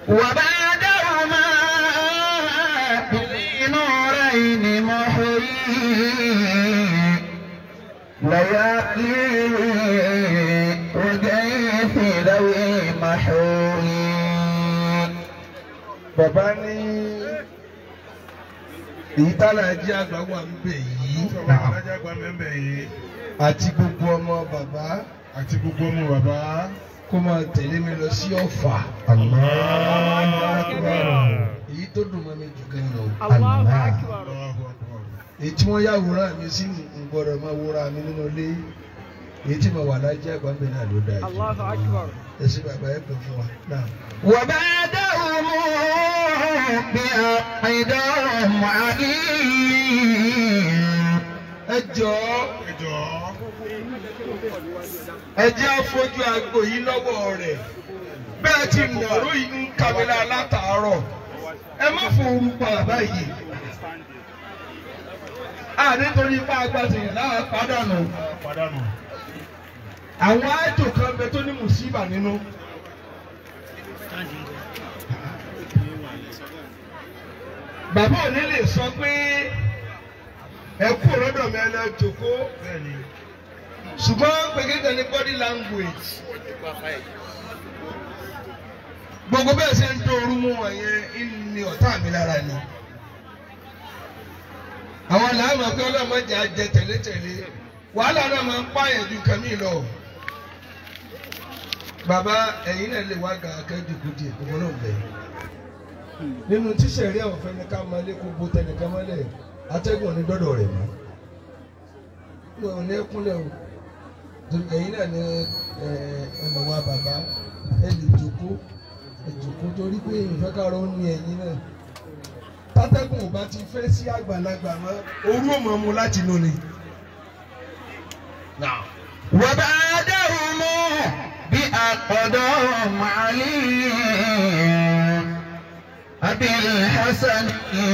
وبعدهما بالنورين محيي ليالي وجيث ذوي محوي bàbá ní èyí tálàjì àgbà wà ń bẹ̀ yìí alájà gba mẹ́mbẹ̀ yìí àti gbogbo ọmọ bàbá àti gbogbo ọmọ bàbá. kó máa tẹ̀lé mi lọ sí ọ̀fà èyí tó dùn mọ́ mi jù gan lọ. Allahu Akbar. Allahu Akbar. èyí tí wọ́n yàwòrán mi sí ń gbọ́dọ̀ máa wòrán mi nínú ilé èyí tí mo wà lájẹ́ àgbà ń bẹ̀ náà ló dáa jù. Allahu Akbar. ẹ sí bàbá ẹ pè fún wa náà. وبعدهم بأقدام عليم ẹ jọ̀ọ́ ẹ jọ̀ọ́ ẹ jẹ́ àfojú àgbo yìí lọ́wọ́ rẹ̀ bẹ́ẹ̀ ti nàró yìí ń kàmílà látàárọ̀ ẹ má fòrú pa bàbá yìí. a nítorí ipá agbátẹ̀yìn láà pàdánù pàdánù. àwọn àjò kan bẹ tó ní mùsíbà nínú. bàbá òní lè sọ pé ẹ kú lọ́dọ̀ mi ẹ lọ jòkó bẹ́ẹ̀ni ṣùgbọ́n gbẹgẹdẹ ní body language gbogbo bẹ́ẹ̀ ṣe ń dóoru mú wọn yẹn ní ọ̀tá mi lára ni àwọn làámọ̀ pé ọlọ́mọdé á jẹ tẹ̀lé-tẹ̀lé wàhálà náà máa ń pààyàn ju kàmí lọ bàbá ẹ̀yin náà lè wá ga akẹ́jùkú díẹ̀ gbogbo náà bẹ̀ nínú tíṣẹ̀rí àwọn fẹ́ni ká máa lé kó bo tẹnìkan mọ́lẹ̀ atẹ́gùn ní dọ́dọ̀ rẹ̀ mọ́ wọn ò ní kúnlẹ̀ o torí ẹ̀yin náà ní ẹnì wa bàbá ẹ lè jòkó ẹ jòkó torí pé ìfẹ́ kárọ̀ ń ní ẹ̀yin náà tátẹ́gùn ò bá ti fẹ́ sí àgbàlagbà mọ́ orú ò mọ̀ mu láti nù ni. وبعدهم بأقدام عليم أبي الحسن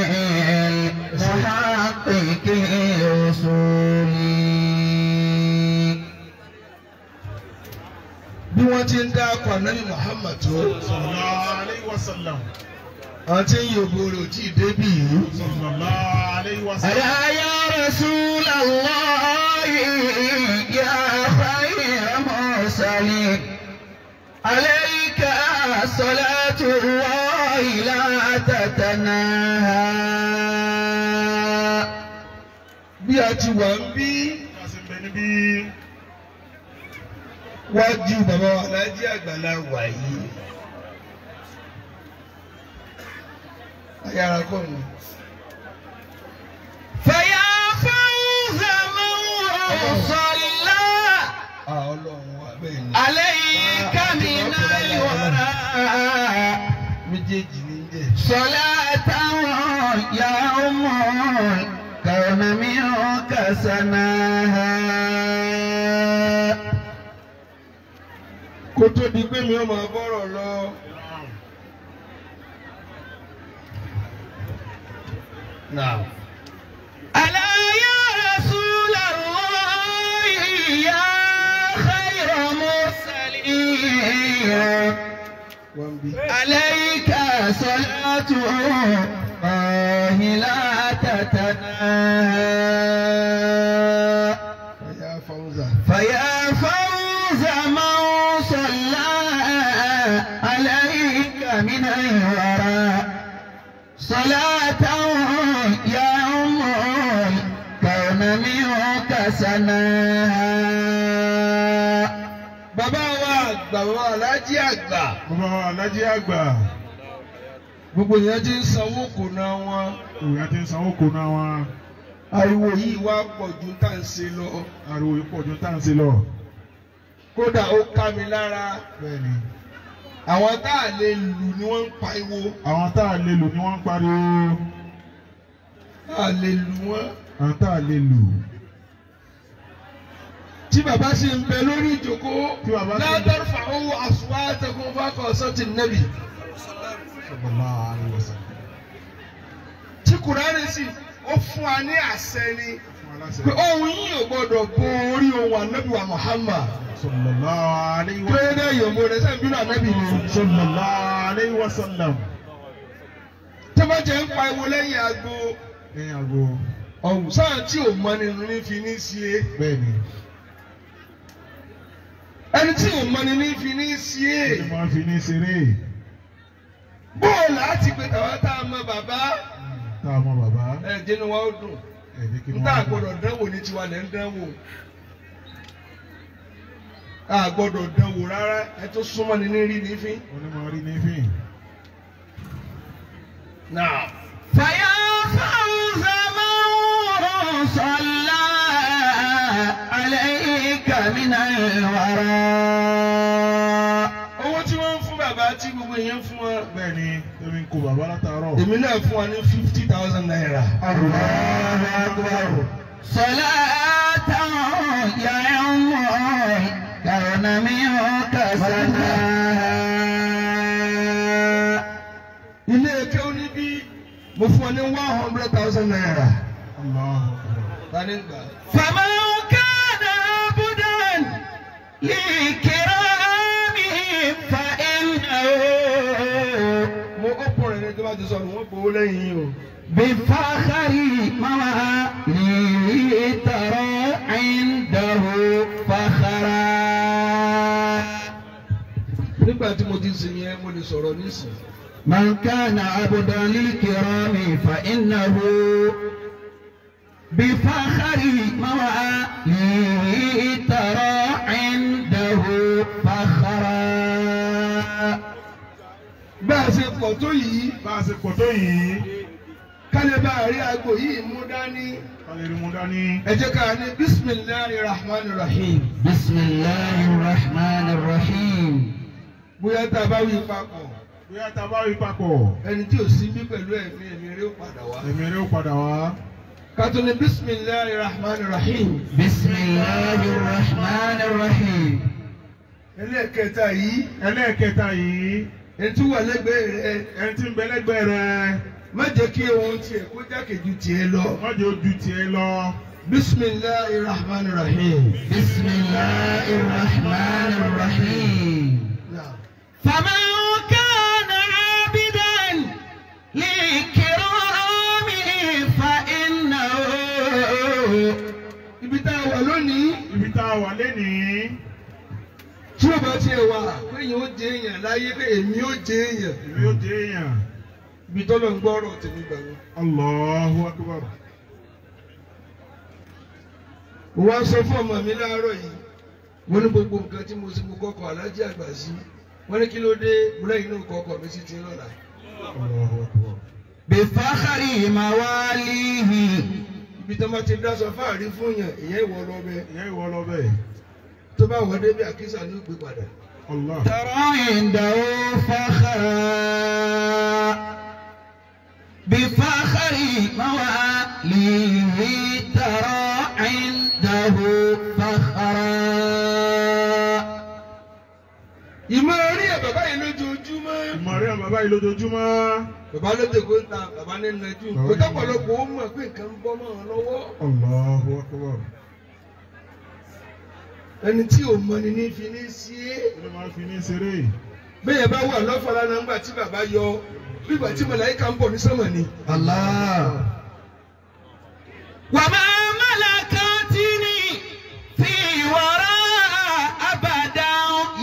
المحقق أصولي bí wọ́n ti ń dá akọ ànábì Muhammad tó sallallahu alayhi wa sallam àwọn tí ń yòbó rẹ̀ ò tí ì débì yìí. sallallahu alayhi wa sallam. ألا يا رسول الله يا خير مرسلين عليك صلاة الله لا تتناهى bí a ti wà ń bí a sì ń bẹ níbí wájú bàbá wa alájí àgbàlá wà yìí. ayára kọ́ mi. فيا فوز من صلى a ọlọ́run wa bẹ́ẹ̀ ni. عليك من الوراء méjèèjì ní jẹ́. صلاة يوم كون منك سناها kó tó di pé mi ò máa bọ́rọ̀ lọ. Now. ألا يا رسول الله يا خير مرسلين wọ́n bí. عليك صلاة الله لا تتناهى Ọ̀yá Fawza. فيا فوز من صلى عليك من الورى صلاة يا أم كون منك سناها Bàbá wa àgbà bàbá alájí àgbà. bàbá wa alájí àgbà Gbogbo ìyẹn ti ń sanwó kò ná wọn. òyà ti ń sanwó kó náà wọn Ariwo yìí wá pọ̀ ju tá à ń ṣe lọ. ariwo ipò ọdún tá à ń ṣe lọ. Kódà ó ká mi lára. bẹ́ẹ̀ni Àwọn tá à lè lù ni wọ́n ń pariwo. àwọn tá a lè lò ni wọ́n ń pariwo Tá à lè lù wọ́n. àwọn tá a lè lò. Tí bàbá sì ń bẹ lórí ìjókòó. Tí bàbá sì ń bẹ- Látọ̀rọ̀ fàáwọ̀ àsùwátẹ̀kùn fákọ̀ sọ́tì nẹ́bì. sallallahu alayhi wa sallam. Tí Kùránì sì ó fún wa ní àṣẹ ni. fún wa aláṣẹ. pé ohun yìí ò gbọdọ̀ bo orí ohun ànábì wa Muhammad sallallahu alayhi wa pé náà yòówó rẹ̀ sẹ́yìn bínú ànábì ni sallallahu alayhi wa sallam. tí wọ́n jẹ́ ń pa ewu lẹ́yìn agbo lẹ́yìn àgbo ọ̀hún sáà tí ò mọ nínú ní fi ní sí é bẹ́ẹ̀ ni ẹni tí ò mọ nínú ní fi ní sí é ẹni máa fi ní ṣeré bóòlù àti pé tàwa tá a mọ bàbá tá a mọ bàbá ẹ̀ jẹ́nu wa ó dùn ẹ̀jẹ̀ kí ni n tá a wọ́n gbọ́dọ̀ dánwò ní tiwa lẹ́ ń dánwò a gbọ́dọ̀ dánwò rárá ẹ tó súnmọ́ ni ní rí ní fín. onímọ̀ rí ní fín. náà. فيا فوز من صلى عليك من الورى owó tí wọ́n ń fún bàbá tí gbogbo èèyàn fún wọn. bẹ́ẹ̀ ni èmi ń kó bàbá látàárọ̀. èmi náà fún wa ní fifty thousand naira. الله أكبر صلاة يعم كون منك سناها ilé ẹ̀kẹ́ ó ní bí mo fún ọ ní one hundred thousand naira. Allahu Akbar. tani gbà. فمن كان عبدا لكرام فإنه mo ó pọ̀ rẹ̀ ní tó bá ti sọ̀rọ̀ wọ́n gbowó lẹ́yìn yìí o. بفخر مواليه ترى عنده فخرا nígbà tí mo ti sìn yẹn mo lè sọ̀rọ̀ nísìn. من كان عبدا للكرام فإنه بفخر مواليه ترى عنده فخرا bá a ṣe pọ̀ tó yìí bá a ṣe pọ̀ tó yìí kálí bá a rí aago yìí mú dání. ká lè rí mu dání. ẹ jẹ́ ká ní bisimilahi rahman rahim. بسم الله الرحمن الرحيم bóyá tá a bá wí papọ̀ bóyá tá a bá rí papọ̀ ẹni tí ò sí bí pẹ̀lú ẹ̀mí ẹ̀mí rẹ̀ ó padà wá. èmi rẹ̀ ó padà wá. ká tó ní bisimilahi rahman rahim. بسم الله الرحمن الرحيم ẹlẹ́ẹ̀kẹta yìí ẹlẹ́ẹ̀kẹta yìí ẹni tí wà lẹ́gbẹ̀ẹ́ rẹ̀ ẹni tí ń bẹ lẹ́gbẹ̀ẹ́ rẹ̀ má jẹ́ kí ohun tiẹ̀ kó jákèjú tiẹ̀ lọ. wọ́n jẹ́ ojú tiẹ̀ lọ. bisimilahi rahman rahim. بسم الله الرحمن الرحيم Now, فمن كان عابدا لكرام فإنه ibi tá a wà lónìí ibi tá a wà lénìí tí o bá tiẹ̀ wà pé èèyàn ó jẹ èèyàn láyé pé èmi ó jẹ èèyàn èmi ó jẹ́ èèyàn. ibi tọ́lọ̀ ń gbọ́rọ̀ tèmi gbà wọ́n. Allahu Akbar. mo wá sọ fún ọmọ mi láàárọ̀ yìí wọ́n ní gbogbo nǹkan tí mo sì mú kọ́kọ́ alájí àgbà sí wọ́n ní kí ló dé múlẹ́yìn náà kọ́kọ́ mi sí ti ń lọ́la. Allahu Akbar. بفخر مواليه ibi tó máa ti dáṣọ fáàrí fún yàn ìyẹn ìwọ lọ bẹ ìyá ìwọ lọ bẹ́ẹ̀. tó bá wọ débi àkísà ní ògbé padà. Allah. ترى عنده فخرا بفخر مواليه ترى عنده فخرا ìmọ̀ orí ẹ̀ bàbá yìí lójoojúmọ́ ìmọ̀rẹ́ bàbá yìí lójoojúmọ́. bàbá ló dé kó ń ta bàbá ní nàjú kó tọ́pọ̀lọpọ̀ ó mọ̀ pé nǹkan ń bọ́ mọ́ ọ lọ́wọ́ Allahu Akbar. ẹni tí ò mọ ni ní fi ní sí é Ilé máa fi ní ṣeré. bẹ́ẹ̀ bá wà lọ́fọ̀ọ́lá náà ńgbà tí bàbá yọ nígbà tí màláíkà ń bọ̀ ní sánmà ni. الله وما ملكتني في وراء أبدا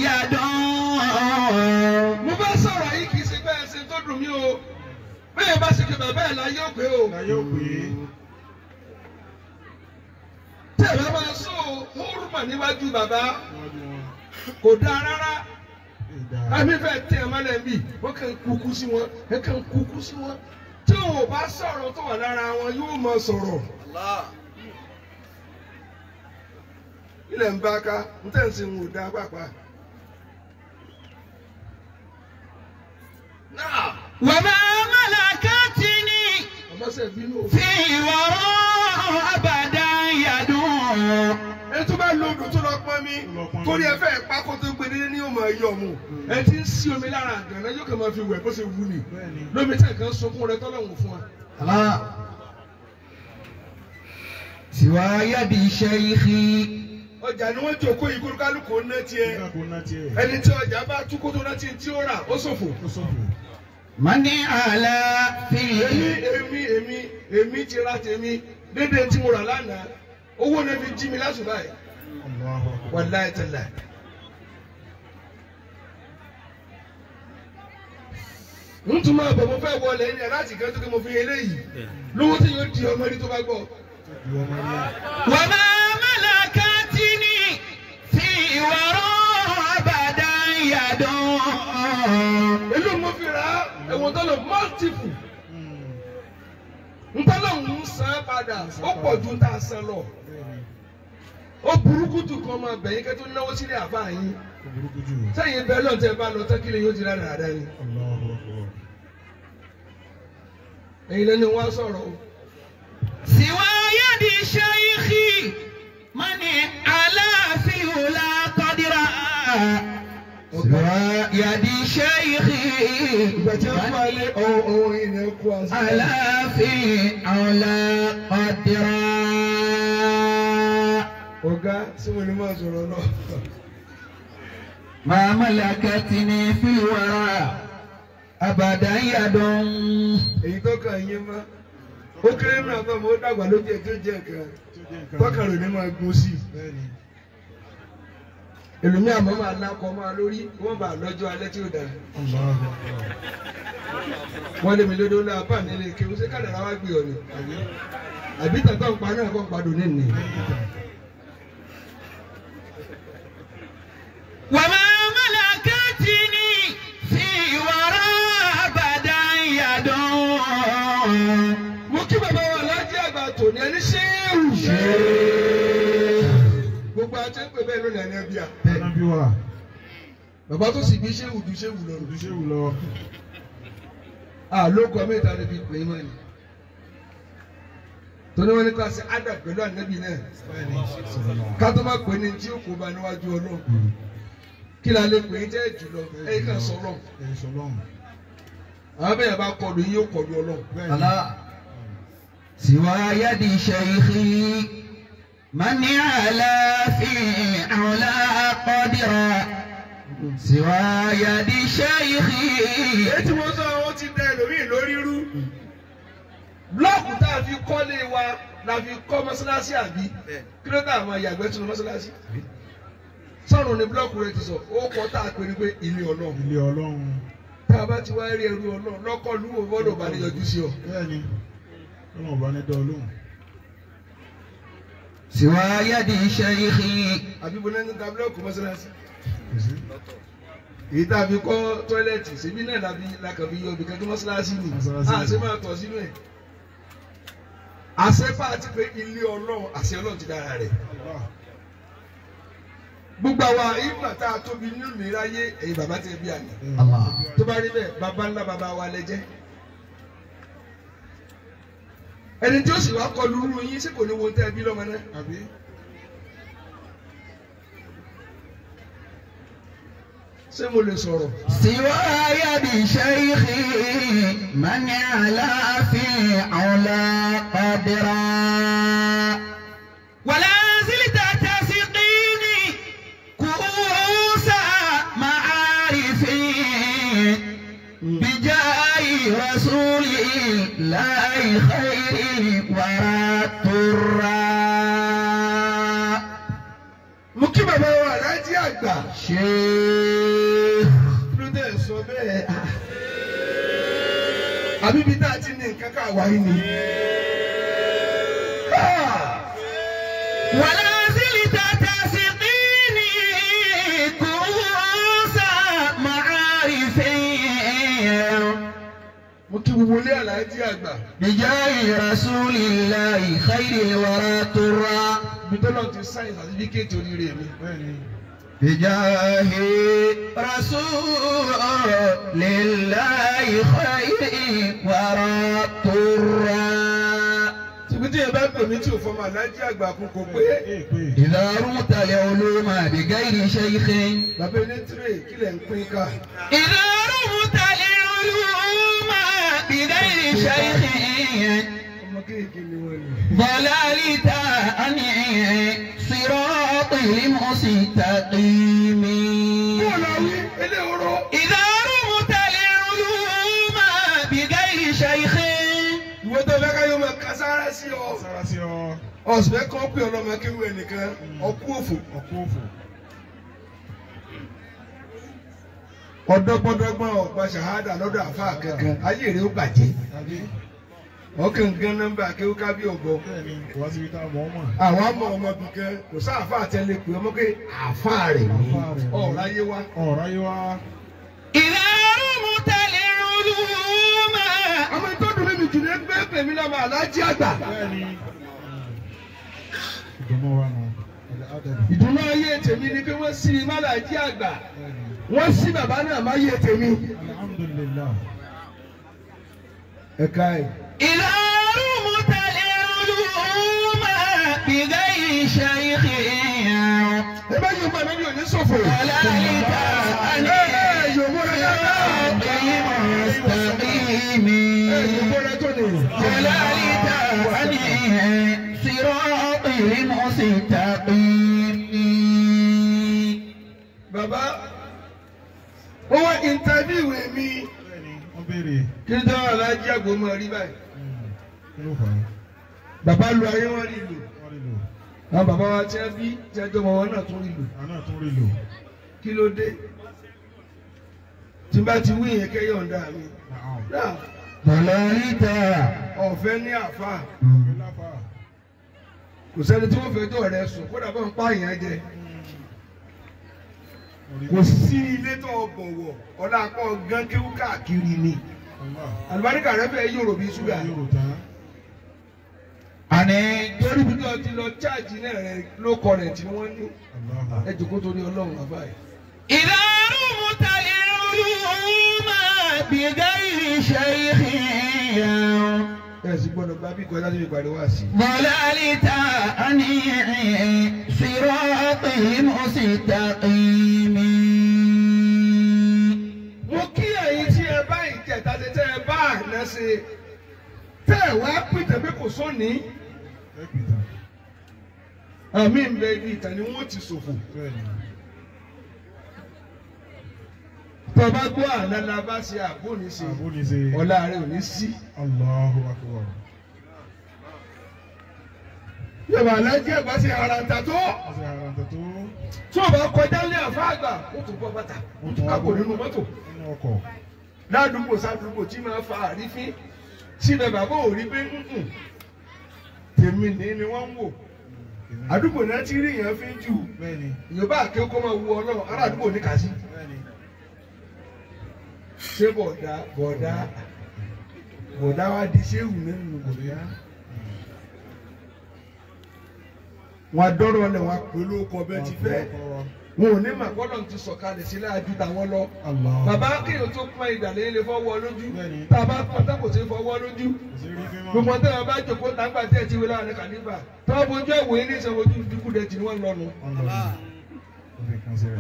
يدعو mo bá sọ̀rọ̀ yìí kì í ṣe bẹ́ẹ̀ ṣe tó dùn mí o bẹ́ẹ̀ bá ṣe pé bàbá ẹ̀ la yóò pé o Ìyá yóò pè é. tí ẹ̀ bá máa sọ hórùmà níwájú bàbá Níwájú wọn. kò dáa rárá Ìdá. àmì fẹ́ tẹ̀ ẹ́ mọ́lẹ̀ bí wọ́n kàn ń kúkú sí wọn ẹ̀ kàn ń kúkú sí wọn tí wọn ò bá sọ̀rọ̀ tó wà lára wọn yóò máa sọ̀rọ̀. ilẹ̀ ń bá ká ń tẹ̀ ń sin wò dá pàpà. náà وما ملكتني ọmọ sẹ̀ bínú o. في وراء أبدا يدعو ẹni tó bá lo odò tó lọ pọn mi torí ẹ fẹ́ pa kó tó gbé délé ní ọmọ ẹyọ mu ẹ ti ń sí omi lára àgànná yóò kàn máa fi wẹ̀ bó ṣe wù ní Bẹ́ẹ̀ni. lómi tẹ̀ kan sunkún rẹ tọ́lọ́hún fún wa. الله سوى يد شيخي ọjà ni wọ́n jókòó yìí kúrúkálùkù ó ná tiẹ̀ Nígbà kó ná tiẹ̀. ẹni tí ọjà bá tú kó tó ná tí tí ó rà ó ṣòfò. Ó sọ̀fò. من على èmi فيه èmi èmi èmi ti ra tèmi dédé tí mo rà lánàá owó náà fi jí mi lásùbà yìí Allahu Akbar. wàláì tẹ̀lá. n tún máa bọ̀ mo fẹ́ wọlé ní ẹ̀ láti kẹ́ tó kí mo fi eléyìí lówó tí yóò di ọmọ ẹni tó bá gbọ́. Ìwọ máa rí ẹ̀. وما ملكتني في وراء أبدا يد èló mo fi rà á ẹ̀wọ̀n tó lọ mọ́tìfù Hmm. ntọ́lọ̀ ń san padà ó pọ̀ ju tá a san lọ Bẹ́ẹ̀ni. ó burúkú jù kan máa bẹ̀yìn kẹ́ tó náwó sílẹ̀ àbá yín Ó burúkú jù. sẹ́yìn bẹ́ẹ̀ lọ́n tẹ́ bá lọ tẹ́kílẹ̀ yóò ti rà dáadáa ni Allahu Akbar. ẹ̀yin lẹ́ni wọ́n á sọ̀rọ̀ o. سوى يد شيخي من على فيه لا قدر سوى يد شيخي ìgbà tí wọ́n fún alẹ́ ohun ohun ìrìn ẹ̀kú àṣà. على فيه لا قدر ọ̀gá tí mo ní máa sọ̀rọ̀ náà. ما ملكتني في الوراء أبدا يد èyí tó kàn yín mọ́ ó kéré náà fún ọmọ ó dàgbà lójú ẹ̀ tó jẹ́ nǹkan Tó jẹ́ nǹkan. tọ́kàn rẹ̀ ní máa gun sí i. Bẹ́ẹ̀ni. èlòmí àmọ́ máa lákọ máa lórí wọ́n bá lọ́jọ́ alẹ́ tí ó dáa. Allahu Akbar. wọ́n lé mi lódó náà bá nílé kí o ṣe kádàrá wá gbé ọ ni. Àbí? àbí tàtọ́ ń pa náà kọ́ ń padò ní nìyí. Lẹ́yìn ìtàn. وما ملكتني في وراء أبدا يد mo kí bàbá wa lájẹ́ àgbà tòní ẹni ṣéèrù. gbogbo àti ń pè bẹ́ẹ̀ lónìí ẹni ẹbí à. Ànábì wa. bàbá tó sì bí ṣéwù ju ṣéwù lọ. Ojúṣe wù lọ. àlókọ mẹ́ta ló fi pè é mọ́ ni. torí wọn ní ká ṣe ádà pẹ̀lú ànábì náà Bẹ́ẹ̀ni. ká tó má pè ní tí ó kó ba níwájú ọlọ́run kí la lè pè é jẹ́ jùlọ ẹ̀yìn kan sọ ọlọ́run Ẹ̀ sọlọ́run. àwọn bẹ́ẹ̀ bá kọlu yín ó kọlu ọlọ́run. Bẹ́ẹ̀ni. الله سوى يد شيخي من على في علا قدر سوى يد شيخي èyí tí mo sọ àwọn ti dẹ ẹlòmíì lórí rú blọọkù tá a fi kọ́lé wa la fi kọ́ mọ́sálásí àbí kí ló dé àwọn ìyàgbẹ́ tún mọ́sálásí sọ̀rọ̀ ni blọọkù rẹ ti sọ ó kọ́ tá a pè ní pé ilé ọlọ́run Ilé Ọlọ́run. tá a bá ti wá rí ẹrú ọlọ́run lọ́kọ́ lúwo bọ́dọ̀ bá ní yọjú sí ọ. Bẹ́ẹ̀ni. Ọlọ́run ọba ní dán olóhùn. سوى يد شيخي àbí bo náà ń ta blọọkù mọ́sálásí Kò sí. èyí tá a fi kọ́ tọ́ílẹ̀tì síbí náà la fi la kàn fi yọ ibì kan tó mọ́sálásí ni Mọ́sálásí ni. àṣẹ máa tọ̀ sínú ẹ̀ àṣẹ bá a ti pé ilé ọlọ́run àṣẹ ọlọ́run ti dára rẹ̀. Allah. gbogbo àwa ìgbà tá a tóbi nínú ìráyé ẹ̀yin bàbá tẹ bí àná Allah. tó bá rí bẹ́ẹ̀ bàbá ńlá bàbá wa lẹ jẹ́ ẹni tí ó sì wá kọlu irú yín sí kò ní wo tẹ́ bí lọ́mọ náà Àbí? ṣé mo lè sọ̀rọ̀ سوى يد شيخي من على في علا قدرا ولا زلت تسقيني كؤوس معارفي بجاه رسول الله خير ورى الترى mo kí bàbá wa aláàjì àgbà شيخ ló dé sọ bẹ́ẹ̀ àbí ibi tá a ti ní nǹkan ká wáyé ni. ولا زلت تسقيني كؤوس معارفي mo kí gbogbo ilé aláàjì àgbà بجاه رسول الله خير الورى ترى ibi tó lọ́n ti sáyìn sàtífíkẹ́tì oríire mi. Bẹ́ẹ̀ni. بجاه رسول الله خير الورى ترى tìbí tí yẹn bá pè mí tí ò fọmọ aláàjì àgbà kún kò pé Ee pé. إذا رمت العلوم بغير شيخ bàbá ẹni tírè kílẹ̀ ń pín ká. إذا رمت العلوم بغير شيخ ọmọ ọmọ kéèké ni wọ́n ní. ضللت عن صراط المستقيم bọ́ọ̀lù àwí eléwòrò. إذا رمت العلوم بغير شيخ ìwé tó fẹ́ ká yóò máa ka sára sí ọ. sára sí ọ ọ̀sùn fẹ́ kọ́ pé ọlọ́mọ akéwì ẹnìkan ọkú òfò. ọkọ òfò ọ̀dọ́gbọ́dọ́gbọ́n ọ̀pá ṣàhádà lọ́dọ̀ àfa kankan ayé rẹ̀ ó bàjẹ́. tàbí ọkàn gan nọ́mbà akéwì kábí ọ̀bọ. bẹ́ẹ̀ ni kò wá síbi tá a mọ̀ ọ́ mọ̀ àwọn ọmọ ọmọ bìí kan kò sá àfa àtẹlẹ pé ọmọ pé àfa rẹ̀ ní Àfáà rẹ̀ ní. ọ̀rọ̀ ayé wa. ọ̀rọ̀ ayé wa إذا رمت العلوم àmọ́ ìtọ́jú mi jù ní ẹgbẹ́ pèmí náà máa lájí àgbà. bẹ́ẹ̀ ni ìdùnnú wa nù ẹ̀dá àdàbí ìdùnnú ayé tèmi ni pé wọ́n sí mi má lájí àgbà. bẹ́ẹ̀ ni wọ́n sí bàbá náà má yé tèmi. alhamdulilayi ẹ̀ka ẹ̀. إذا رمت العلوم بغير شيخ ẹ bá yóò bá mi ò ní sọ̀fọ̀. ضللت عن ẹ yóò múra dáadáa. صراط المستقيم ẹ yóò múra tó ní. ضللت عن صراط المستقيم bàbá wọ́n wá ìntàvíwò mi bẹ́ẹ̀ ni wọ́n béèrè kí n tẹ́wọ́ alájí àgbò máa rí báyìí. hmm, kí ló fà á bàbá lu ayé wọn rí lò. wọ́n rí lò àwọn bàbá wa tí wọ́n bí tí wọ́n jọmọ wọn náà tún rí lò. àná tún rí lò kí ló dé? tí n bá ti wí yẹn kẹ́ yọ̀ǹda mi. náà náà ضللت ọ̀fẹ́ ní àfa ọ̀fẹ́ láfa kò sẹ́ni tí wọ́n fẹ́ tó rẹ̀ sùn kódà bá ń pààyàn jẹ. kò sí ilé tó bọ̀wọ̀ ọ̀la akọ gán kéwú káàkiri ni. àlùbáríkà rẹ fẹ́ yòrò bí ṣúgà. yóò tán àní torí bí wọ́n ti lọ cháàjì náà rẹ ló kọ rẹ̀ tí wọ́n ní. aláha ẹ jòkó torí ọlọ́run bàbá yìí. إذا رمت العلوم بغير شيخ ẹ sì gbọ́dọ̀ gba bí kọjá síbi ìpàdé wá sí. ضللت عن صراط المستقيم mo kí ẹ̀yin tí ẹ bá ìjẹta ṣe tẹ́ ẹ bá àná ṣe tẹ́ ẹ wá pìtẹ́ pé kò sóní ẹ pìtà àmì ń bẹ ibi ìtàn ni wọ́n ti ṣòfò. bẹ́ẹ̀ ni tọ́ba gbọ́ àná la bá ṣe àbò ní ṣe àbó ni ṣe ọ̀la rẹ̀ ò ní sí. Allahu akbar yọ̀bọ̀ alájẹ́ ẹ̀gbá ṣe ara ta tó wọ́n ṣe ara tó tó tí o bá kọjá lé àfa àgbà ó tún bọ́ bàtà ó tún kápò nínú mọ́tò nínú ọkọ̀ ládùúgbò sádùúgbò tí máa fa àrífín síbẹ̀ bàbá ò rí pé "Mm-mm, tèmi ní ni wọ́n ń wò àdúgbò náà ti rí èèyàn fi ń jù bẹ́ẹ̀ ni yorùbá àkékọ́ máa wu ọlọ́run ará àdúgbò ní kàsí. bẹ́ẹ̀ ni ṣé bọ̀dá bọ̀dá bọ̀dá wa di ṣéwù nínú bọ̀dá. wọn adọ́rọ̀ ọ̀lẹ̀ wọn pẹ̀lú ọkọ̀ bẹ́ẹ̀ ti fẹ́ wọn ò ní mà gbọ́dọ̀ ti sọ̀kalẹ̀ sí láàjú tàwọn lọ. Allah bàbá kéèyàn tó pọn ìdàlẹ́ ilé fọwọ́ lójú Bẹ́ẹ̀ni. tá a bá pọn tá kò sí fọwọ́ lójú. kò sí rí fímọ́ gbogbo ọ̀tẹ́ wọn bá jòkó tàgbà tí ẹ ti wí láàrin kànífà tọ́wọ́ bojú ẹ̀wò yín ní ìṣòwò ojú dúkú dẹ̀ tì ní wọ́n lọ́nu. ọlọ́run ó fi kan sí rẹ̀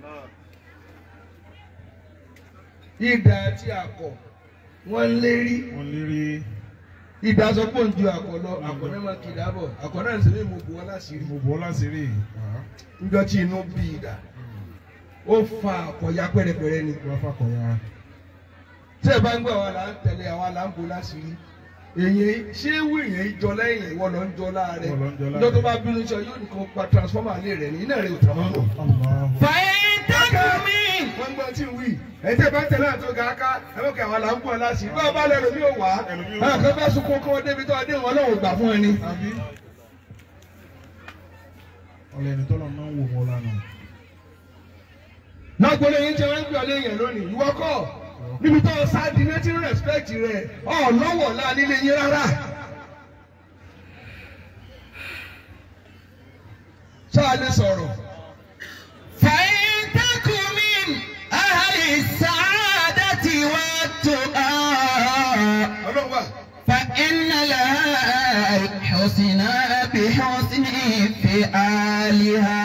ìdá àti àkọ̀ wọ́n ń lérí wọ́n lérí ìdá sọ pé òun ju àkọ̀ lọ àkọ̀ náà máa kì í dábọ̀ àkọ̀ náà ń sèmi mo bù wọn láṣìírí. mo bọ́ láti rí níjọ́ tí inú bí ìdá ó fa àkọ̀ ya pẹ́rẹpẹ́rẹ ni. wọ́n fàkọ̀yà tí ẹ bá ń gbọ́ àwa là ń tẹ̀lé àwa là ń bo láṣìírí. èyí ṣé wù yẹn jọ lẹ́yìn ìwọ lọ ń jọ láàrẹ̀ Ìwọ lọ ń jọ láàrẹ̀. níjọ́ tó bá bínú sọ yóò ní kó pa transformer lé rẹ̀ ní iná rẹ̀ ò tàn mọ́. Allah فإن تكن wọ́n gbọ́ tí ń wí ẹ̀ tẹ́ bá tẹ̀lé àti ọ̀gá ká ẹ̀ mọ̀ kí àwọn là ń bọ̀ láṣìírí bá a bá lẹ́nu mi ò wá Ẹlòmíì ò wá. ẹ̀ kọ́ bá sunkún kọ́ débi tó adé wọn lọ́wọ́ gbà fún ẹni. àbí ọlẹ́ni tọ́lọ̀ náà ń wò wọ́n lánàá lágbólé yín tí wọ́n ń gbé ọ léèyàn lónìí ìwọ kọ́ níbi tó o sáàdì ní tí ń respect rẹ̀ ọ̀ lọ́wọ́ la nílé yín rárá. sáà lè sọ̀rọ̀ فإن تكن من أهل السعادة والتقى ọlọ́wà فإن لها حسنا بحسن فعالها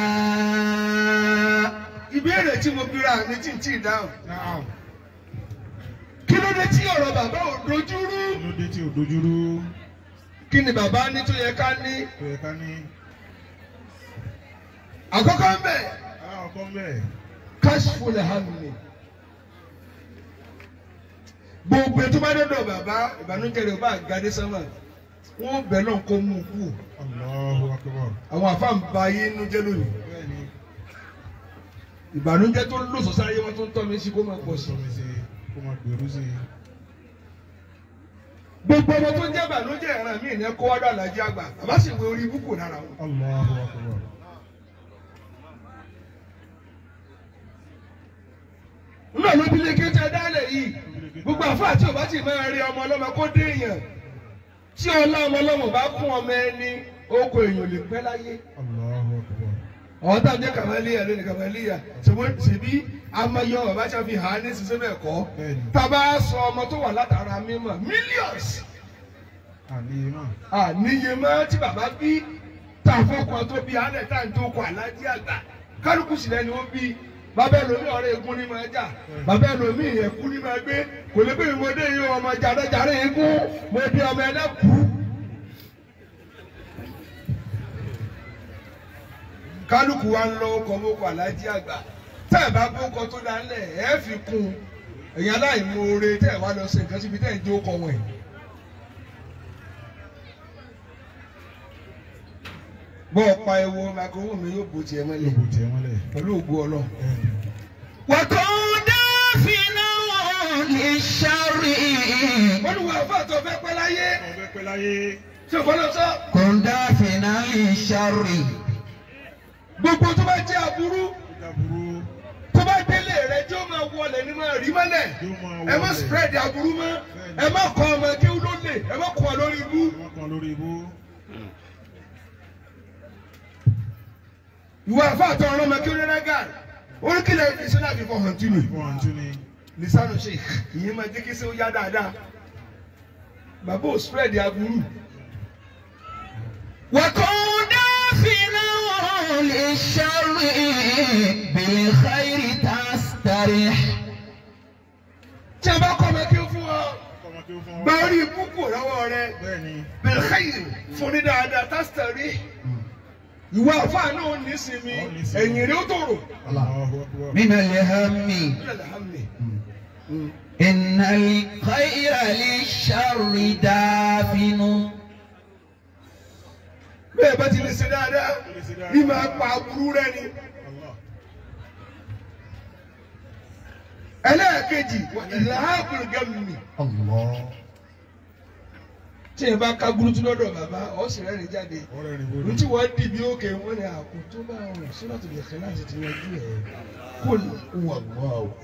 ìbéèrè tí mo bíra mi tí ń tí ì dáhùn náà kí ló dé tí ọ̀rọ̀ bàbá ò dojú rú kí ló dé tí ò dojúrú kí ni bàbá ní tó yẹ ká ní tó yẹ ká ní àkọ́kọ́ ń bẹ̀ aláwọ̀kọ́ ń bẹ̀ kashful hammi gbogbo ètò bá dọ́dọ̀ bàbá ìbànújẹ́ rẹ̀ bá gàdé sánmà wọ́n bẹ̀ náà kó mú kú Allahu akbar àwọn àfáà ń ba ayé inú jẹ́ lónìí bẹ́ẹ̀ ni ìbànújẹ́ tó lòsò sáyé wọn tó ń tọ́ mi sí kó máa pọ̀ sí sọ mi sí kó máa gbèrú sí i gbogbo ọmọ tó ń jẹ́ ìbànújẹ́ ìran mi ìyẹn kó wádọ́ àlàjì àgbà bàbá sì wé orí ibùkù lára wọn. Allahu akbar nínú àwọn ìdílé kéjì ẹ̀dálẹ̀ yìí gbogbo àfáà tí ò bá ti máa rí ọmọ ọlọ́mọ kó dé èèyàn tí ọlá ọmọ ọlọ́mọ bá kún ọmọ ẹni oko èèyàn lè pẹ́ láyé. Allahu akbar àwọn tá à ń jẹ́ kàmáníyà lónìí kàmáníyà ṣùgbọ́n ṣèbí amáyọ bàbá ṣe fi hàn án ní sísẹ́ bẹ́ẹ̀ kọ́ bẹ́ẹ̀ ni tábà sọ ọmọ tó wà látara mímọ̀ millions àníyé náà àníyé mọ́ tí bàbá bí tá a fọkàn tó bí alẹ́ tá à ń tó kọ alájí àgbà kálukú sílẹ̀ ni ó bí bàbá ẹlòmíì ọ̀rẹ́ egun ní máa jà bàbá ẹlòmíì ẹ̀kú ní máa gbé kò lè gbé ìmọ̀dé yìí ọmọ jàdéjàdé egun mo di ọmọ ẹlẹ́kú. kálukú wa ń lọ ọkọ̀ mọ́kọ̀ alájí àgbà tẹ́ ẹ̀ bá gbókọ̀ tó dálẹ̀ ẹ̀ fi kún ẹ̀yin aláìmoore tẹ́ ẹ̀ wá lọ sí nǹkan síbi tẹ́ ẹ̀ ń jó kọ wọ̀nyí. bọ́ ọ pa ewo microphone mi yóò bó tiẹ̀ yóò mọ́lẹ̀ bò tiẹ̀ mọ́lẹ̀ pẹ̀lú ògbó ọlọ́run. bẹ́ẹ̀ ni وكن دافنا للشر olùwà àfa tó fẹ́ pẹ́ láyé ọbẹ̀ pẹ́ láyé tí o fọlọ́ sọ. كن دافنا للشر gbogbo tó bá jẹ́ aburú ìjà burú tó bá délé rẹ tí ó máa wọlé ní máa rí mọ́lẹ̀ yóò máa ẹ má wọlé. spread aburú mọ́ ẹ má kọ́ ọmọ kí ó ló lè ẹ má kọ́ ọ lórí ibú. wọ́n kan lórí ibú ìwọ àfa àtọ ọ̀rọ̀ ọmọ kí ó rẹ́rẹ́ gà oríkìlẹ̀ ìṣẹ́ náà fi fọ hàn tún ni. fún àǹtí ni lisanu sheikh ìyẹn máa jẹ́ kí ṣe ó yá dáadáa bàbá ò spread aburú. وكن دافنا للشر بالخير تستريح tí a bá kọ́ ọmọ kí ó fún ọ kọ́mọ kí ó fún ọ gba orí ibú kò lọ́wọ́ rẹ. bẹ́ẹ̀ ni bilkhayr fún ní dáadáa tásítẹ̀rì ìwà àfáà náà ní sinmi Ó ní sinmi. ẹ̀yìn rẹ̀ ó tòrò. Allahu akbar من الهم إن الخير للشر دافن bẹ́ẹ̀ bá ti lè ṣe dáadáa bí máa pa aburú rẹ ni. Allah ẹlẹ́ẹ̀kejì ìlàákùn gẹ̀mí الله tí ẹ bá ká burúkú lọ́dọ̀ bàbá ọ̀sìn rẹ̀ rìn jáde. ọ̀rẹ́ rìn bolo ntí wọ́n dì bí òkè wọn ni àkó tó bá wọn sọ́dọ̀tò lè kẹ́ láti ti yanjú ẹ̀ kó wà wá o.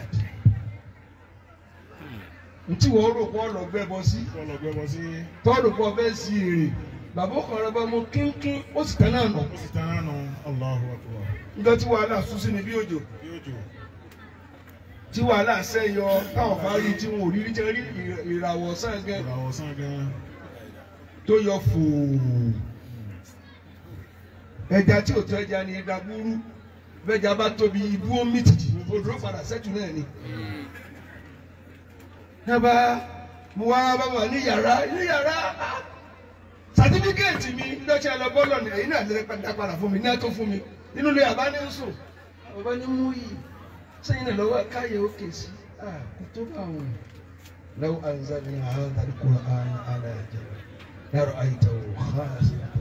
ntí wọ́n rò pọ̀ lọ gbẹ́ bọ sí kọ́lọ̀ gbẹ́bọ sí tọ́lù pọ̀ fẹ́ sí èrè bàbá ọkàn rẹ bá mú kínkín ó sì tẹ́ náà nù. ó sì tán nánu Allahu akbar nígbà tí wàhálà sún sí ni bí òjò bí òjò tí wàhálà sẹ́yọ táwọn bá rí tí wọn ò rí rí jẹ́ rí ìràwọ̀ sàngẹ́ ìràwọ̀ sàn gan tó yọ fòó ẹja tí ò tó ẹja ni ẹja búrú bẹ́ẹ̀ja bá tóbi ibú ó mì tìtì odò padà sẹ́tù náà ni. Nàbà mo wá bàbá ní yàrá ní yàrá sàtífíkẹ́ẹ̀tì mi lọ́sẹ̀ lọ bọ́ọ̀lù ní ẹ̀yìn náà lè padà padà fún mi ní ẹ̀tọ́ fún mi nínú ilé àbá ní ń sùn bàbá ní mú yìí sẹ́yìn náà lọ́wọ́ káyọ̀ òkè sí kò tó bá wọn. لو أنزلنا هذا القرآن على جبل لرأيته خاشعا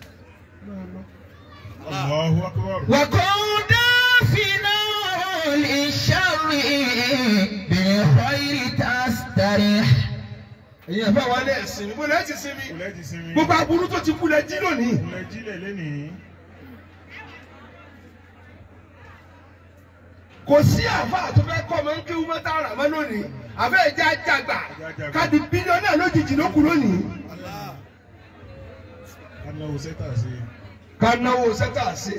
Allahu akbar وكن دافنا للشر بالخير تستريح èyàn bá wà lẹ́sìn níbo lẹ́ẹ̀ ti sinmi kùlẹ̀ ti sinmi gbogbo aburú tó ti kú lẹ jí lónìí kùlẹ̀ jílẹ̀ lẹ́nìí kò sí àfa tó fẹ́ kọ́ ọmọ ń kéwú mọ́tà rà mọ́ lónìí àfẹ́ ẹ̀jẹ̀ àjàgbà káàdì bílíọ̀nù lójijì ló kù lónìí anáwó sẹ́tà sí ká náwó sẹ́tà ṣe.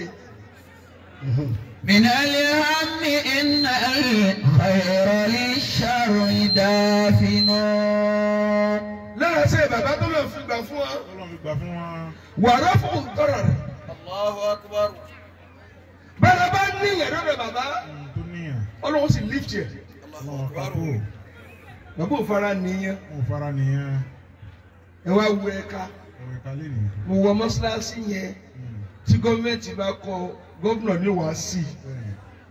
من الهم إن الخير للشر دافن lára ṣe bàbá tó lọ fi gbà fún wa Ọlọ́run fi gbà fún wọn wàrà fún tọrọ rẹ Allahu akbar. bẹ́ẹ̀ bá ní ìyẹ̀dọ́ rẹ bàbá ohun tó níyàn ọlọ́run sì lift yẹ Allahu Ọlọ́run akbar. kápò bàbá ò fara nìyẹn wọn ò fara nìyẹn ẹ wá wú ẹ̀ka Ọ̀rẹ́ kalẹ̀ nìyí. mo wọ mọ́ṣáláṣí yẹn Mm. tí gọ́ọ̀mẹ̀ntì bá kọ gómìnà ní wàá sí Bẹ́ẹ̀ni.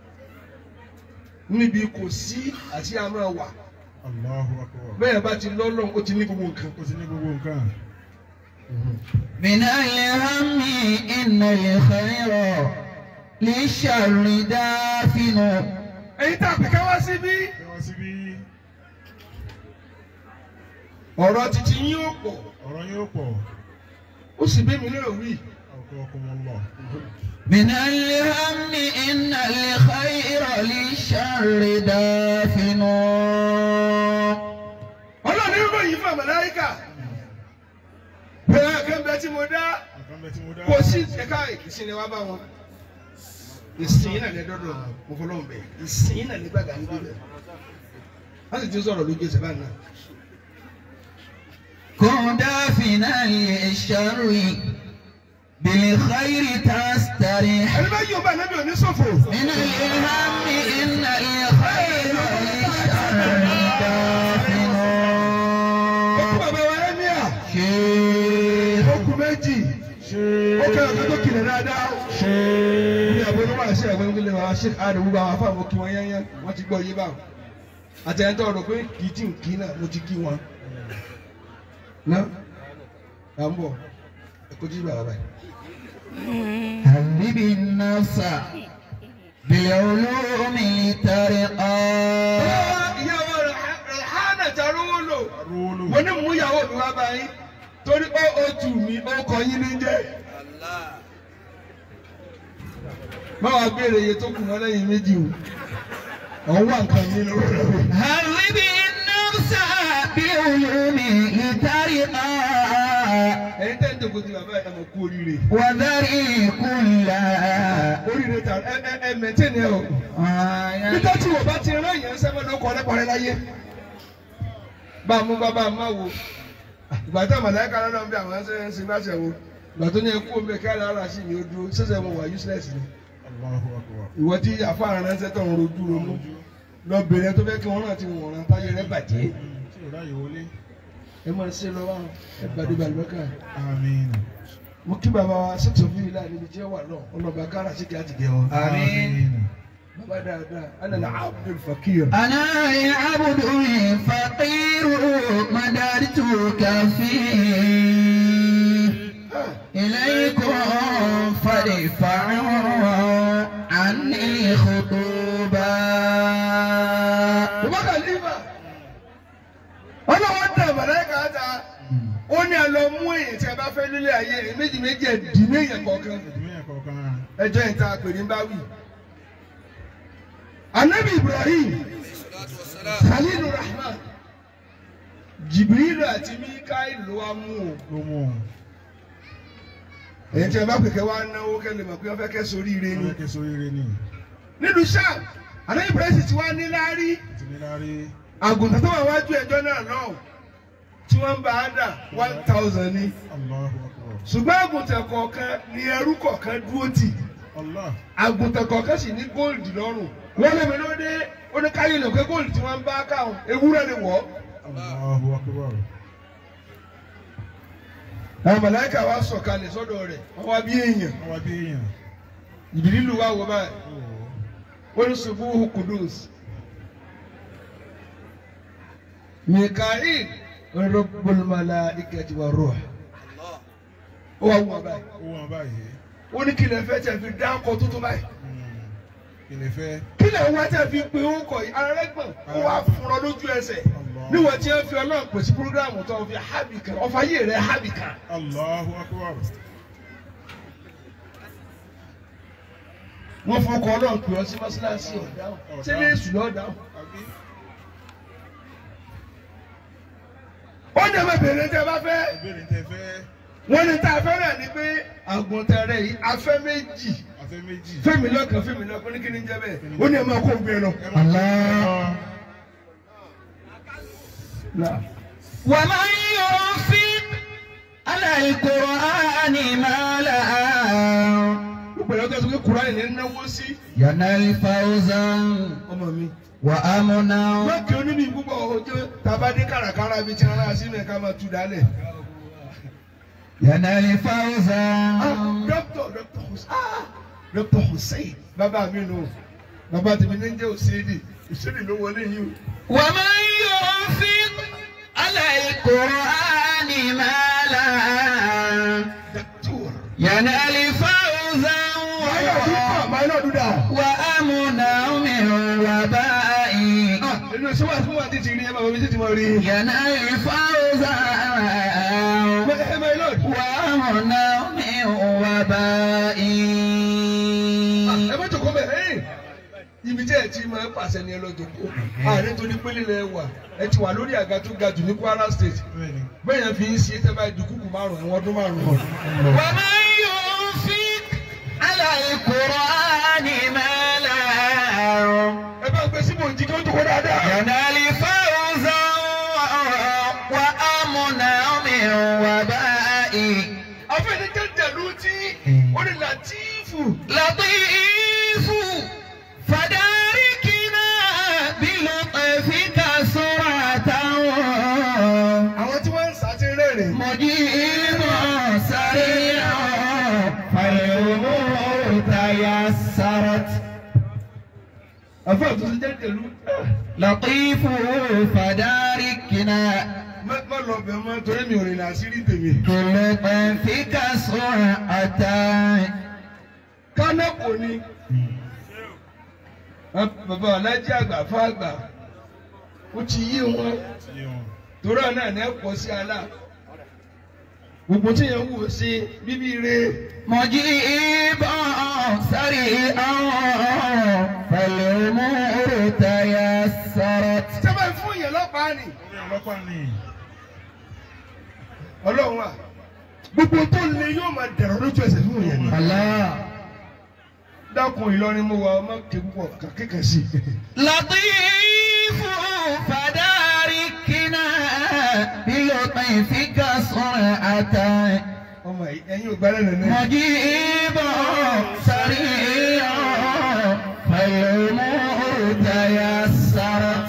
níbi kò sí àti àmọ́ wà Allahu akbar. bẹ́ẹ̀ bá ti lọ́lọ́run ó ti ní gbogbo nǹkan. Ó ti ní gbogbo nǹkan. من الهم إن الخير للشر دافن ẹ̀yin tá a pè ká wá síbí Ẹ wá síbí. ọ̀rọ̀ títí yín ó pọ̀ Ọ̀rọ̀ yín ó pọ̀. ó sì bí mi náà wí. Akramakumullah. من الهم إن الخير للشر دافن ọlọ́run ní ròyìn fún àmàláríkà bẹ́ẹ̀ kẹ́ńbẹ́ tí mo dá Nǹkan bẹ tí mo dá. kò sí ẹ̀ka ìsìn wa bá wọn. ìsìn náà lẹ dọ́dọ̀ mo fọlọ́ bẹ̀ ìsìn náà lẹ gbàgbà níbí bẹ̀. wọ́n sì ti sọ̀rọ̀ lójú ẹsẹ̀ báyìí náà. كن دافنا للشر بالخير تستريح ẹni bá yóò bá ẹni bí òní sọ̀fọ̀. من الهم إن الخير للشر دافن ó kú bàbá wa ẹ́míà شيخ ó kú méjì Ṣé. ó kẹ́ ọ̀gá tó kìlẹ̀ dáadáa. Ṣé. ní àbúrò wà sí ẹ̀gbọ́n nílé wa ṣe àdùnnú bá wa fáwọn kí wọ́n yányán wọ́n ti gbọ́ yé báwọn. àtẹ̀yẹ́ntọ́ ọ̀rọ̀ pé kì í tí ń kí náà mo ti kí wọn. ná à ń bọ̀ ẹ kó jí bàbá báyìí. هذب النفس بالعلوم لترقى ìyàwó rẹ̀ hánà tàrú wó lò. Arúgbó. mo ní mú ìyàwó mi wá báyìí torí ó o tù mí ó kọ yín ní jẹ́. báwa béèrè iye tó kù mọ́ lẹ́yìn méjì o. ọ̀hún wà nǹkan mi lórí rẹ̀. هذب النفس بالعلوم لترقى ẹ̀yin tẹ́ ń dògbò ti bàbá ẹ̀ mọ̀ kú oríire. وذري كل oríire ta ẹ ẹ ẹ mẹ̀tẹ́ ni ẹ o. آية nígbà tí wọ́n bá ti rán yẹn sẹ́fẹ̀ ló kọ́ lẹ́kọ̀ọ́ láyé. bá a mú bá bá a má wo. ìgbà tí àmàlẹ́kà lọ́dọ̀ ń bí àwọn ẹsẹ̀ ń sin bá ṣe wo. ìgbà tó ní ẹkú omi ẹ̀ka ara sí mi ó dúró sẹ́sẹ̀ mo wà useless ni. Allahu akbar. ìwọ tí àfáàrán ránṣẹ́ tó ń rojú ronú. lọ́bìnrin tó fẹ́ kí wọ́n náà ti wọ̀n rán táyé rẹ bàjẹ́. Tí ò ráyè wọlé. ẹ máa ṣe lọ wá ẹ gbàdé balùwẹ́kà. Àmín. mo kí bàbá wa sọ́tò fún ilé àlebi tí ó wà náà ọlọ́ba kára sí kí á ti gẹ̀ wọn. آمين bàbá dáadáa ana Abdul Fakir. أنا عبد فقير مددت كفي إليكم فادفعوا عني خطوبا Bàbá Khalifa. Ọlọ́wọ́ dẹ̀ mọ̀lẹ́kà ta. Ó ní ẹ lọ mú èyàn tí ẹ bá fẹ́ nílé ayé rẹ̀ méjì méjì ẹ̀ dì ní èyàn kọ̀ọ̀kan. Ìdúmẹ̀yà kọ̀ọ̀kan. Ẹjọ́ ìta àpèrè ń bá wì. Anabi Ibrahim. Khalilu Rahman. Jibrilu àti Mikael ló wá mú o. Ló mú un. Èyí tí ẹ bá pèkẹ́ wá náwó kẹ́lẹ́ mọ̀ pé wọ́n fẹ́ kẹ́ sórí ire ni. Ọlọ́kẹ́ sórí rẹ ni. Nínú Sham, Anabi Ibrahim ti wá ní láárí. Ti ní lárí. àgùntàn tó wà wájú ẹjọ́ náà náà tí wọ́n ń bá a dà one thousand ni Allahu akbar. ṣùgbọ́n àgùntàn kọ̀ọ̀kan ni ẹrú kọ̀ọ̀kan dúró tì Allah. àgùntàn kọ̀ọ̀kan sì ní góòlù lọ́rùn wọ́n lé mi lóde ó ní káyọ̀ lè pé góòlù tí wọ́n ń bá káwọn ewúrẹ́ ni wọ́. Allahu akbar. àwọn màláíkà wa sọ̀kalẹ̀ sọ́dọ̀ rẹ̀ wọ́n wá bí èèyàn Wọ́n wá bí èèyàn. ìbílílù wa wọ báyìí Ó. ó ní subuhu kudus mikael rabbul malaikati wa ruh ó wá wọ báyìí. Ó wọ́n báyìí. ó ní kí lè fẹ́ tẹ̀ fi dá ọkọ̀ tuntun báyìí. Hmm. Kí lè fẹ́? kí lè wá tẹ̀ fi pe orúkọ yìí ara rẹ̀ gbọ̀n ó wá fúnra lójú ẹsẹ̀ níwọ̀n tí wọ́n fi ọlọ́run pèsè púrógíráàmù tó fi hábì kan ọ̀fà yé rẹ̀ hábì kan. Allahu akbar. wọ́n fọkọ̀ ọlọ́run pè ọ́ sí mọ́ṣáláṣí ọ̀dáhùn ṣé ní èṣù lọ́ọ́ dáhùn. Àbí? ó ní ẹ̀mọ́ ìbéèrè tẹ́ bá fẹ́ Ìbéèrè tẹ fẹ́. wọ́n ní tá a fẹ́ rẹ̀ ni pé àgùntàn rẹ̀ yìí afẹ́ méjì Afẹ́ méjì. fẹ́mi lọ́kàn fẹ́mi lọ́kàn ní kí ni jẹ́ bẹ́ẹ̀ ó ní ẹ̀mọ́ kó gbé lọ. Ẹ máa Allah. Náà. ومن ينفق على القرآن مالا gbogbo ẹ̀rọ tó sọ pé kúránì ní náwó sí ينال فوزا ọmọ mi. وأمنا lókè oníbi púpọ̀ ọjọ́ tabadé kàràkàrà bíi tí wọn rà sínú ẹ̀ka máa tu dálẹ̀. ينال فوزا dókítà dókítà Hussein ah dókítà Hussein bàbá mi nù bàbá tèmi ní jẹ́ òsèlè òsèlè ló wọlé yìí o. ومن ينفق على القرآن مالا dókítà ينال فوزا máa náà dúdà. وأمنا من وباء nínú iṣẹ́ wà tí wọ́n ti ti rí ẹ bàbá mi ti ti mọ̀ rí. ينال فوزا ẹ máa lọ. وأمنا من وباء ẹ má jòkó bẹ̀ ẹ́ ibi tí ẹ ti máa pàṣẹ ni ẹ lọ jòkó ààrẹ tó ní pélé lẹ wà ẹ ti wà lórí àga tó ga jù ní Kwara State bẹ́ẹ̀ni bẹ́ẹ̀ yẹn fi ń ṣe tẹ́ báyìí dùkúkù márùn-ún ẹ̀wọ̀n ọdún márùn-ún. ومن ينفق على القرآن مالا ẹ bá gbé síbò jí kí ó jòkó dáadáa. ينال فوزا وأمنا من وباء afẹ́ni jẹ́jẹ́ ló ti ó ní Latifu. لطيف فداركنا بلطفك سرعة àwọn tí wọ́n ń sá ti rẹ́rìn. مجيب سريع فالأمور تيسرت afẹ́ tó ti jẹ́jẹ́ ló. لطيف فداركنا má má lọ bẹ̀ mọ́ torí mi ò rìn àṣírí tèmi. بلطفك سرعة kánápò ni. bàbá alájí àgbà fún àgbà ó ti yí wọn ti yé wọn. torí àná ẹ̀ náà pọ̀ sí àlà. gbogbo tí yẹn wò sí bíbí re. مجيبا سريعا فالأمور تيسرت sábà fún yẹn lọ́pàá ni. orí ọlọ́pàá ni ọlọ́run à gbogbo tó le yóò máa dẹ̀rọ̀ lójú ẹsẹ̀ fún yẹn ni. الله dákun Ìlọrin mo wà ọmọ ké púpọ̀ kékeré sí i. لطيف فداركنا بلطفك سرعة ọmọ yìí ẹ̀yin ò gbálẹ̀ nínú. مجيبا سريعا فالأمور تيسرت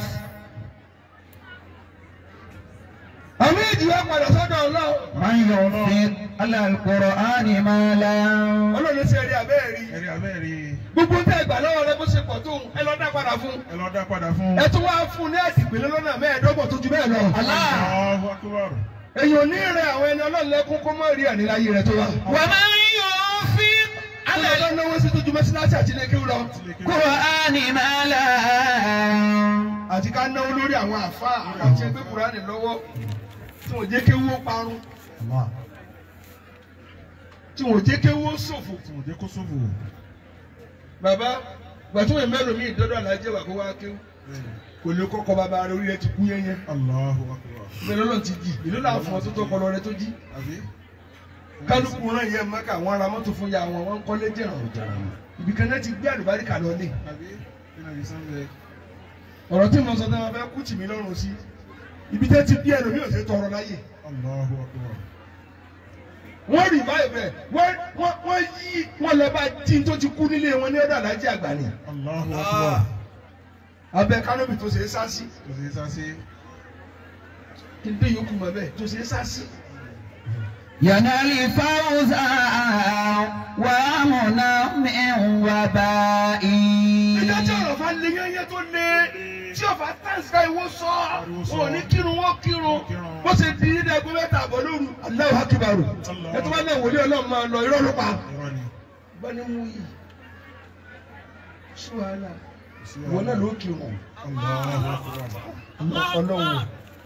àmì ìjìyà padà sọ́dọ̀ ọlọ́run. من ينفق على القرآن مالا ọlọ́run ṣe rí abẹ́ẹ̀ rí. ẹ̀rí abẹ́ẹ̀rí gbogbo tẹ́ ẹ gbà lọ́wọ́ rẹ bó ṣe pọ̀ tó ẹ lọ dá padà fún. ẹ lọ dá padà fún. ẹ tún wá fún ní àdìgbélé lọ́nà mẹ́ẹ̀ẹ́dọ́gbọ̀n tó ju bẹ́ẹ̀ lọ. الله Allahu Akbar. èyàn ò ní rẹ àwọn ẹni ọlọ́run lẹ́kún kó mọ́ rí àníláyé rẹ tó wá. ومن ينفق على ọlọ́run náwó sí tójú mẹ́síláṣí àti ilé kéwú lọ. القرآن مالا àti ká náwó lórí àwọn àfa àti ẹgbẹ́ kúránì lọ́wọ́ tí wọ́n jẹ́ kéwú ó parun tí wọ́n jẹ́ kéwú ó ṣòfò. tí mo jẹ́ kó sófò. bàbá gbàtúwẹ̀ mẹ́rin mi ìdọ́dọ̀ àlájẹ́ wà kó wá kéwú Bẹ́ẹ̀ni. kò lè kọ́kọ́ bàbá rẹ orí rẹ ti kú yẹ́nyẹ́. Allahu Akbar. bẹ́ẹ̀ lọ́lọ́ ti jì ìlú náà fún ọ tó tó kọlọ rẹ tó jí. àbí. kálukú náà yẹ mẹ́ka àwọn ará mọ́tò fún ya wọn wọ́n ń kọ́lé jẹ̀ràn ibi kan náà ti gbé àlùbáríkà lọ ní. àbí. nínú ibi sánbẹ. ọ̀rọ̀ tí mo sọ tẹ́ wọn fẹ́ kú tì mí lọ́rùn sí ibi tẹ́ ti bí ẹlòmíì ò ṣe tọrọ láyè. Allahu Akbar. wọ́n rí báyìí bẹ́ẹ̀ wọ́n wọ́n wọ́n yí wọ́n lọ bá tí n tó ti kú nílé wọn ní ọ̀dọ̀ alájí àgbà ni. Allahu Akbar. abẹ́ kánóbì tó ṣe é sá sí kò sí sásí. kí n dé yòókù mọ́ bẹ́ẹ̀ tó ṣe é sá sí. ينال فوزا ومنا من وباء ìjọ tí ọ̀rọ̀ fa lé yẹ́yẹ́ tó lé tí ọ̀fà tẹ́síkà ìwọ sọ wọn ò ní kírun wọn kírun bó ṣe di ní ẹgbẹ́ mẹ́ta àbọ̀ lóru Allahu Akbar ẹ tó bá náà wòlé ọlọ́run máa lọ irọ́ ló pa. irọ́ ni. bá ní mú yìí sí wàhálà kò sí ìwọ náà wàhálà. ló kírun Allahu Akbar. ọlọ́run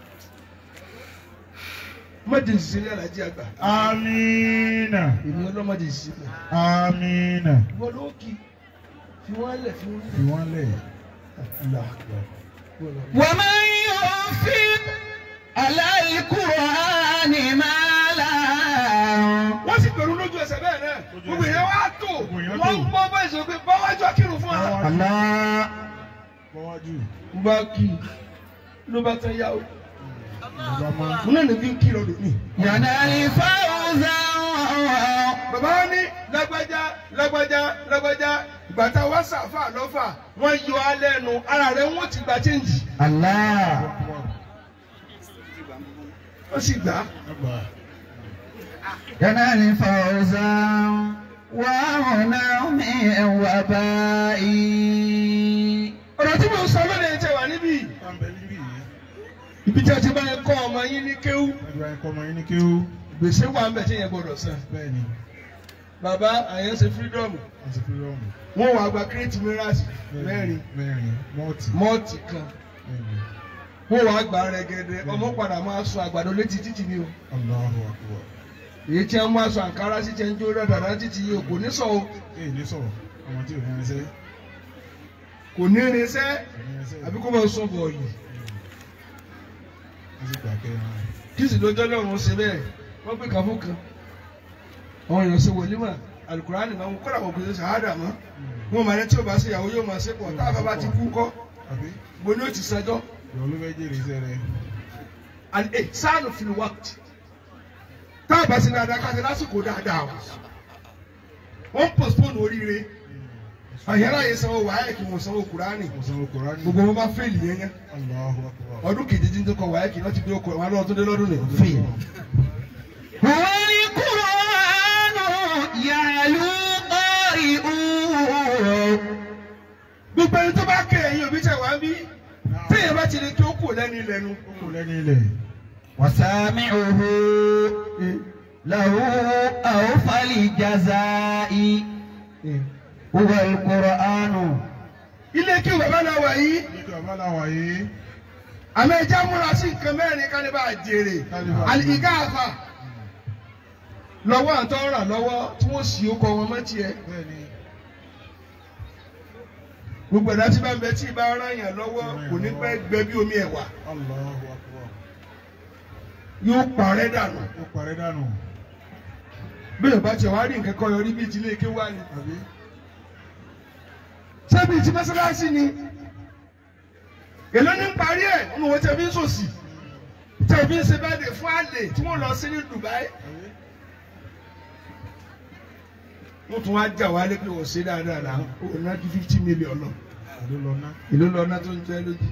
mọ̀jẹ̀ ìṣiṣẹ́ ní alájí àgbà Amina. èmi ọlọ́mọdé ìṣiṣẹ́ Amina. ìwọ ló kí fi wọ́n lẹ̀ fi wọ́n fi wọ́n lẹ̀. lẹ̀. ومن ينفق على القرآن مالا wọ́n sì pẹ̀lú lójú ẹsẹ̀ bẹ́ẹ̀ náà gbogbo ìyẹn wá tó Gbogbo èèyàn wọ́n tó. gbọ́ bá ìṣòro pé báwájú akírun fún wa. Báwájú. الله Bọ́wájú. mo bá kí i ló bá tán yá o Ìjọba máa. mo náà ní bí n kí i lọ́dọ̀ mi. ينال فوزا bàbá wa ní lágbájá lágbájá lágbájá ìgbà tá a wá sàfà lọ́fà wọ́n yọ alẹ́ nu ara rẹ̀ wọ́n ti gba chẹ́ǹjì الله wọ́n sì gbà á. Ẹgbà. ينال فوزا وهنا من وباء ọ̀rọ̀ tí mo ń sọ lónìí tẹ wà níbí Pàmbẹ́ níbí yìí. ibi tí a ti bá yẹn kọ́ ọmọ yín ní kéwú Àdúrà ẹ̀kọ́ ọmọ yín ní kéwú. gbèsè wà ń bẹ̀ tí yẹn gbọ́dọ̀ san Bẹ́ẹ̀ ni, bàbá àyàn ṣe fírídọ́ọ̀mù wọ́n ti fi rọ́ọ̀mù. wọ́n wà gba kírètì mìíràsì mẹ́rin Mẹ́rin. Mọ́ọ̀tì. mọ́ọ̀tì kan Bẹ́ẹ̀ ni. wọ́n wà gba rẹ̀gẹ̀dẹ̀ ọmọ padà máa sọ àgbàdo létí títì ni o Allahu akbar. èyí tí wọ́n máa sọ àǹkárá sí tí wọ́n ń jó dáadáa títì yìí o kò ní sọ o Èyí ní sọ̀rọ̀. Ọmọ tí ò ní ẹsẹ̀. kò ní irinṣẹ́ Kò ní ẹsẹ̀. àbí kó máa sọ bọ̀ọ̀lù Wọ́n sì gbà kẹ́ ẹ̀ kí sì lójọ́ lọ́run ṣe bẹ́ẹ̀ wọ́n pè kàn fún kan àwọn èèyàn ṣe wòlímà alukurani máa ń kọ́ra àwọn òkè ṣàhádà mọ́ wọn máa ní tí o bá ṣe ìyàwó yóò máa ṣe pọ̀ tá a bá bá ti kú kọ́ Àbí? mo ní o ti ṣẹjọ́ Ìwọ ló fẹ́ jèrè iṣẹ́ rẹ̀. and ẹ sáànù fìlú wákìtì tá a bá ṣe dáadáa ká ṣe lásìkò dáadáa o wọ́n postpone oríire àyẹ̀rọ àyè sanwó wáyé kí wọ́n sanwó kurani Mo sanwó Kùránì. gbogbo wọn bá fẹ́ẹ̀lì yẹn yẹn Allahu akbar. ọdún kejì tí ń tó kọ wáyé kí wọ́n ti gbé okòó wọn lọ́wọ́ tó dé lọ́dún nìyẹn fẹ́ẹ̀lì. هو القرآن يعلو قارئوه gbogbo ẹni tó bá kẹ ẹ̀yin òbí tẹ wá ń bí téèyàn bá ti lè kí ó kù lẹ́nu ilẹ̀nu Ó kò lẹ́ni ilẹ̀. وسامعه له أوفى الجزاء هو القرآن ilé kí bàbá náà wà yìí Ní kí ọba làwà yìí. àmọ́ ẹja múra sí nǹkan mẹ́rin ká lè bá a jèrè Kálíbà. àlìkà àfà lọ́wọ́ àtọ́ ràn lọ́wọ́ tí wọ́n sì ó kọ wọn mọ́ tiẹ̀ Bẹ́ẹ̀ ni. gbogbo ẹ̀dá tí bá ń bẹ tí ì bá ràn yàn lọ́wọ́ kò ní pẹ́ gbẹ bí omi ẹ̀wà Allahu akbar. yóò parẹ́ dànù Ó parẹ́ dànù. bí yorùbá tiẹ̀ wá rí nǹkan kan yọrí bíi ti ilé ké wá ni Àbí? ṣebí ti mọ́sálásí ni èló ní ń parí ẹ̀ nínú owó tẹ̀ fi ń sòsì tẹ̀ fi ń ṣe bẹ́ẹ̀ dé fún àlè tí wọ́n lọ sí ní Dubai Àbí? wọ́n tún wá jà wálé pé wọ́n ṣe dáadáa náà ó ná ju fifty million lọ Àló lọ ná. èló lọ ná tó ń jẹ́ lójú.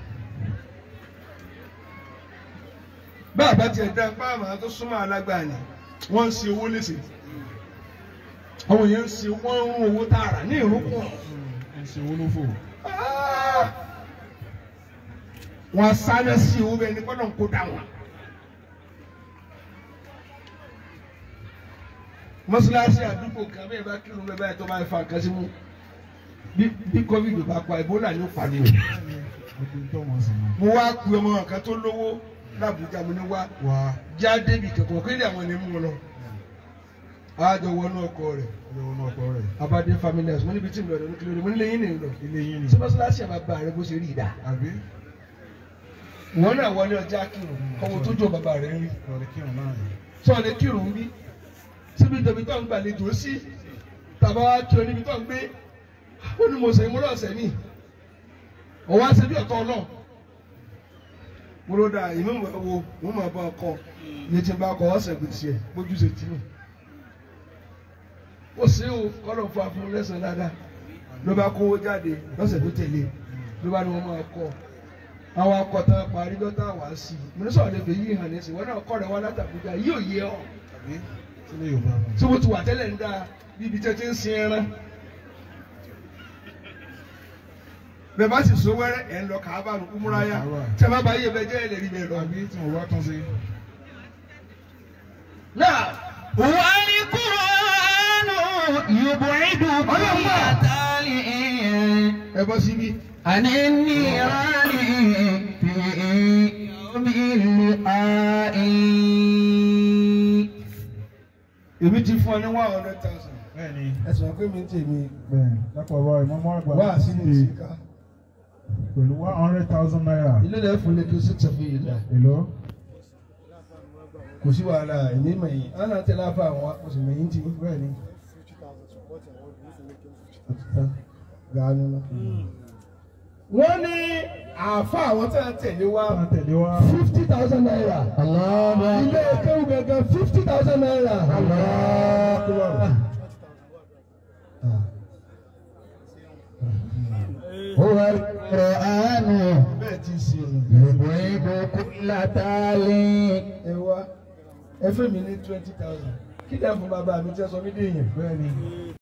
bá a bá tiẹ̀ dá apá àmọ́ tó súnmọ́ alágbára ni wọ́n ń ṣe owó léṣe àwọn èèyàn ń ṣe wọ́n ń rún owó tààrà ní ìrúkùn. Ẹ ṣe owó ló fò. wọ́n sáré sí owó bẹ́ẹ̀ ni kọ́nà ń kó dà wọ́n. mọ́sálásí àdúgbò kan bẹ́ẹ̀ bá kírun bẹ́ẹ̀ báyìí tó máa fa nǹkan sí mú bí bí covid bá pa ebola ní òpàdé o. Gbogbo tó wọ́n sì mọ̀. mo wá pe ọmọ kan tó lówó làbújá mo ní wá Wá. já débi kankan kí ni àwọn ènìyàn mú wọn lọ. àjọ wọnú ọkọ rẹ̀ Ọjọ́ wọn náà kọ́ rẹ̀. abadé family house mo níbi tí mo lọ ní kílódé mo nílé yín nìyí lọ. Ilé yín ni. ṣé mọ́sálásí àbábá rẹ bó ṣe rí ìdá. Àbí? wọn náà wọlé ọjà kírun ọmọ tó jọ bàbá rẹ rí. Lọ́ọ̀rẹ́ kírun náà yìí. sọ lè kírun bí síbi tẹ̀mí tó ń gbàlejò sí tàbá wa kí o níbi tó ń gbé ó ní mo sẹ̀ mo lọ sẹ̀ mí ọwọ́ àṣẹ bí ọ̀tọ̀ náà mo ló da ìmọ̀ mọ̀ wo mo máa bá ọkọ iye tí n bá kọ ọ̀sẹ̀ gbèsè ẹ̀ bójú ṣe tì mí ó sì ó kọ́lọ̀ fún afún lẹ́sàn dáadáa ló bá kówó jáde lọ́sẹ̀ tó tẹ̀lé ló bá ní wọ́n máa kọ́ àwọn akọ̀tàn parí dọ́tà wá sí i mo ní sọ̀rọ̀ lè fi yí hàn ní sí wọn náà kọ́ rẹ̀ wá látàkùjá yìí ò yé ọ Àbí? Sílé Yorùbá mọ̀. tí wọ́n ti wà tẹ́lẹ̀ ń dáa bíbi tẹ́ ti ń sin ẹran. bẹ́ẹ̀ bá sì so wẹ́rẹ́ ẹ̀ ń lọ kàábà nù kúmúráyà tí a bá bá yé bẹ́ẹ̀ jẹ́ ẹ̀ lè rí bẹ́ẹ̀ lọ. Àbí tí mo bá tún sí. náà والقرآن يبعد كل تالي ẹ bọ́ síbí. عن النيران في يوم اللقاء èmi ti fún ọ ní one hundred thousand. Bẹ́ẹ̀ ni. ẹ sọ pé mi ń tèmi Bẹ́ẹ̀ lápò ọba ìmọ̀mọ́ àgbà. wá sínú ìsìnká. Pẹ̀lú one hundred thousand naira. ilé náà fún lẹ́kí sí tẹ̀fí yìí dá. Èló? kò sí wàhálà èmi mẹ̀yìn á náà tẹ̀lé àfa àwọn oṣù mẹ̀yìn tí. Bẹ́ẹ̀ ni. gàánú náà. wọ́n ní àfa àwọn tí wọ́n tẹ̀lé wa Wọ́n tẹ̀lé wá. fifty thousand naira. الله ilé kéwù gẹ́gẹ́ fifty thousand naira. الله هو القرآن bẹ́ẹ̀ ti ṣe يبعد كل تالي ẹ wá ẹ fẹ́ mi ní twenty thousand kí dẹ̀ fún bàbá mi tí ẹ sọ mí dé èèyàn bẹ́ẹ̀ ni